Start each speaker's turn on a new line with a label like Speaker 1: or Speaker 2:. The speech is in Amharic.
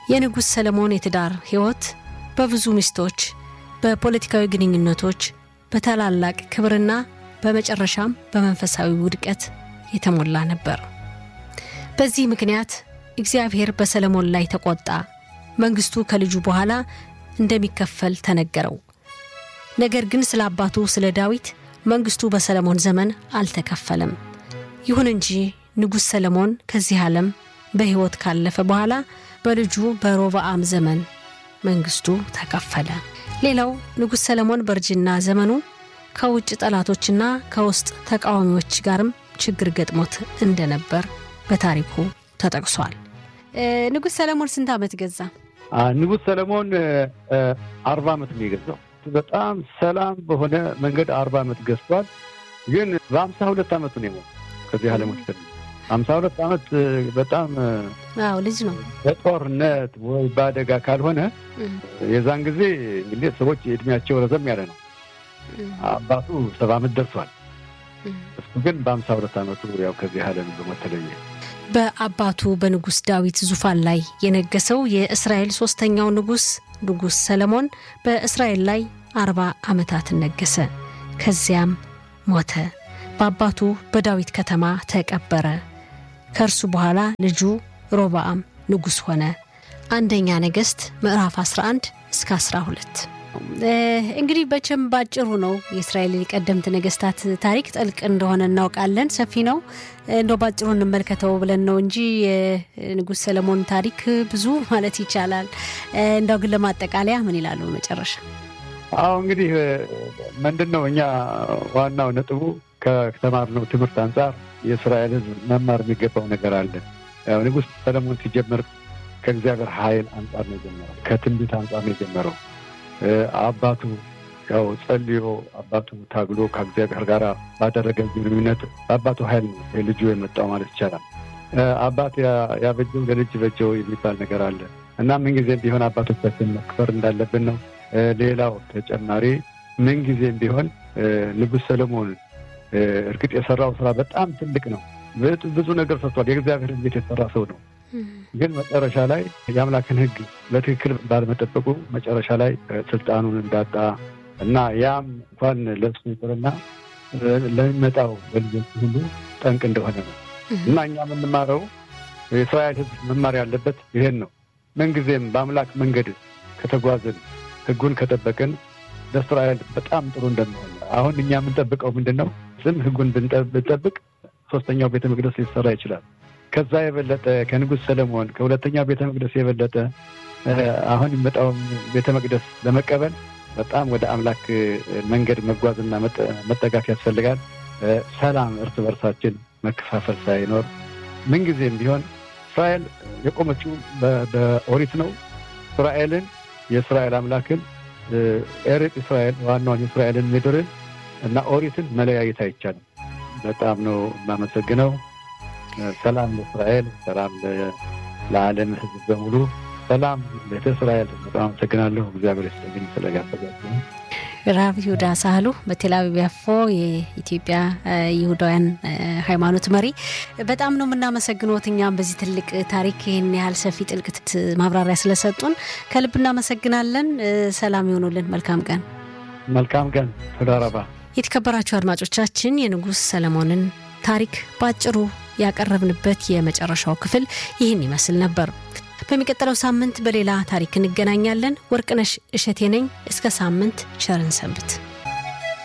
Speaker 1: የንጉሥ ሰለሞን የትዳር ሕይወት በብዙ ሚስቶች፣ በፖለቲካዊ ግንኙነቶች፣ በታላላቅ ክብርና በመጨረሻም በመንፈሳዊ ውድቀት የተሞላ ነበር። በዚህ ምክንያት እግዚአብሔር በሰለሞን ላይ ተቆጣ። መንግስቱ ከልጁ በኋላ እንደሚከፈል ተነገረው። ነገር ግን ስለ አባቱ ስለ ዳዊት መንግስቱ በሰለሞን ዘመን አልተከፈለም። ይሁን እንጂ ንጉሥ ሰለሞን ከዚህ ዓለም በሕይወት ካለፈ በኋላ በልጁ በሮብዓም ዘመን መንግስቱ ተከፈለ። ሌላው ንጉሥ ሰለሞን በእርጅና ዘመኑ ከውጭ ጠላቶችና ከውስጥ ተቃዋሚዎች ጋርም ችግር ገጥሞት እንደነበር በታሪኩ ተጠቅሷል። ንጉሥ ሰለሞን ስንት ዓመት ገዛ?
Speaker 2: ንጉሥ ሰለሞን አርባ ዓመት ነው የገዛው። በጣም ሰላም በሆነ መንገድ አርባ ዓመት ገዝቷል። ግን በአምሳ ሁለት ዓመቱ ነው የሞተው ከዚህ ዓለም ወደ አምሳ ሁለት ዓመት በጣም
Speaker 1: አዎ ልጅ ነው።
Speaker 2: በጦርነት ወይ በአደጋ ካልሆነ የዛን ጊዜ እንግዲህ ሰዎች እድሜያቸው ረዘም ያለ ነው። አባቱ ሰባ ዓመት ደርሷል። እሱ ግን በአምሳ ሁለት ዓመቱ ያው ከዚህ ዓለም በሞት ተለየ።
Speaker 1: በአባቱ በንጉሥ ዳዊት ዙፋን ላይ የነገሰው የእስራኤል ሶስተኛው ንጉሥ ንጉሥ ሰለሞን በእስራኤል ላይ አርባ ዓመታትን ነገሰ። ከዚያም ሞተ። በአባቱ በዳዊት ከተማ ተቀበረ። ከእርሱ በኋላ ልጁ ሮብዓም ንጉሥ ሆነ። አንደኛ ነገሥት ምዕራፍ 11 እስከ 12። እንግዲህ በቸም ባጭሩ ነው የእስራኤል የቀደምት ነገስታት ታሪክ ጥልቅ እንደሆነ እናውቃለን። ሰፊ ነው። እንደው ባጭሩ እንመልከተው ብለን ነው እንጂ የንጉሥ ሰለሞን ታሪክ ብዙ ማለት ይቻላል። እንደው ግን ለማጠቃለያ ምን ይላሉ መጨረሻ?
Speaker 2: አዎ እንግዲህ ምንድን ነው እኛ ዋናው ነጥቡ ከተማርነው ትምህርት አንጻር የእስራኤል ሕዝብ መማር የሚገባው ነገር አለ። ያው ንጉሥ ሰለሞን ሲጀምር ከእግዚአብሔር ኃይል አንጻር ነው የጀመረው። ከትንቢት አንጻር ነው የጀመረው። አባቱ ያው ጸልዮ አባቱ ታግሎ ከእግዚአብሔር ጋር ባደረገ ግንኙነት በአባቱ ኃይል ነው ልጁ የመጣው ማለት ይቻላል። አባት ያበጀው ለልጅ በጀው የሚባል ነገር አለ እና ምንጊዜም ቢሆን አባቶቻችን መክበር እንዳለብን ነው። ሌላው ተጨማሪ ምንጊዜም ቢሆን ንጉሥ ሰለሞን እርግጥ የሰራው ስራ በጣም ትልቅ ነው። ብዙ ነገር ሰርቷል። የእግዚአብሔርን ቤት የሰራ ሰው ነው። ግን መጨረሻ ላይ የአምላክን ሕግ በትክክል ባለመጠበቁ መጨረሻ ላይ ስልጣኑን እንዳጣ እና ያም እንኳን ለሱ ይቅርና ለሚመጣው በልጆች ሁሉ ጠንቅ እንደሆነ ነው እና እኛ የምንማረው የእስራኤል ሕዝብ መማር ያለበት ይሄን ነው። ምንጊዜም በአምላክ መንገድ ከተጓዝን ሕጉን ከጠበቅን ለእስራኤል በጣም ጥሩ እንደሚሆን አሁን እኛ የምንጠብቀው ምንድን ነው? ስም ሕጉን ብንጠብቅ ሶስተኛው ቤተ መቅደስ ሊሰራ ይችላል። ከዛ የበለጠ ከንጉሥ ሰለሞን ከሁለተኛው ቤተ መቅደስ የበለጠ አሁን የሚመጣውን ቤተ መቅደስ ለመቀበል በጣም ወደ አምላክ መንገድ መጓዝና መጠጋት ያስፈልጋል። ሰላም፣ እርስ በርሳችን መከፋፈል ሳይኖር ምንጊዜም ቢሆን እስራኤል የቆመችው በኦሪት ነው። እስራኤልን የእስራኤል አምላክን ኤሬጥ እስራኤል ዋናውን የእስራኤልን ምድርን እና ኦሪትን መለያየት አይቻልም። በጣም ነው የማመሰግነው። ሰላም ለእስራኤል፣ ሰላም ለዓለም ሕዝብ በሙሉ ሰላም ቤተ እስራኤል። በጣም አመሰግናለሁ። እግዚአብሔር ይስጥልኝ ስለጋበዛችሁ።
Speaker 1: ራብ ይሁዳ ሳህሉ በቴል አቪቭ ያፎ የኢትዮጵያ ይሁዳውያን ሃይማኖት መሪ፣ በጣም ነው የምናመሰግኖት። እኛም በዚህ ትልቅ ታሪክ ይህን ያህል ሰፊ ጥልቅ ማብራሪያ ስለሰጡን ከልብ እናመሰግናለን። ሰላም ይሆኑልን። መልካም ቀን።
Speaker 2: መልካም ቀን። ተዳረባ
Speaker 1: የተከበራችሁ አድማጮቻችን የንጉሥ ሰለሞንን ታሪክ በአጭሩ ያቀረብንበት የመጨረሻው ክፍል ይህን ይመስል ነበር። በሚቀጥለው ሳምንት በሌላ ታሪክ እንገናኛለን። ወርቅነሽ እሸቴ ነኝ። እስከ ሳምንት ቸርን ሰንብት።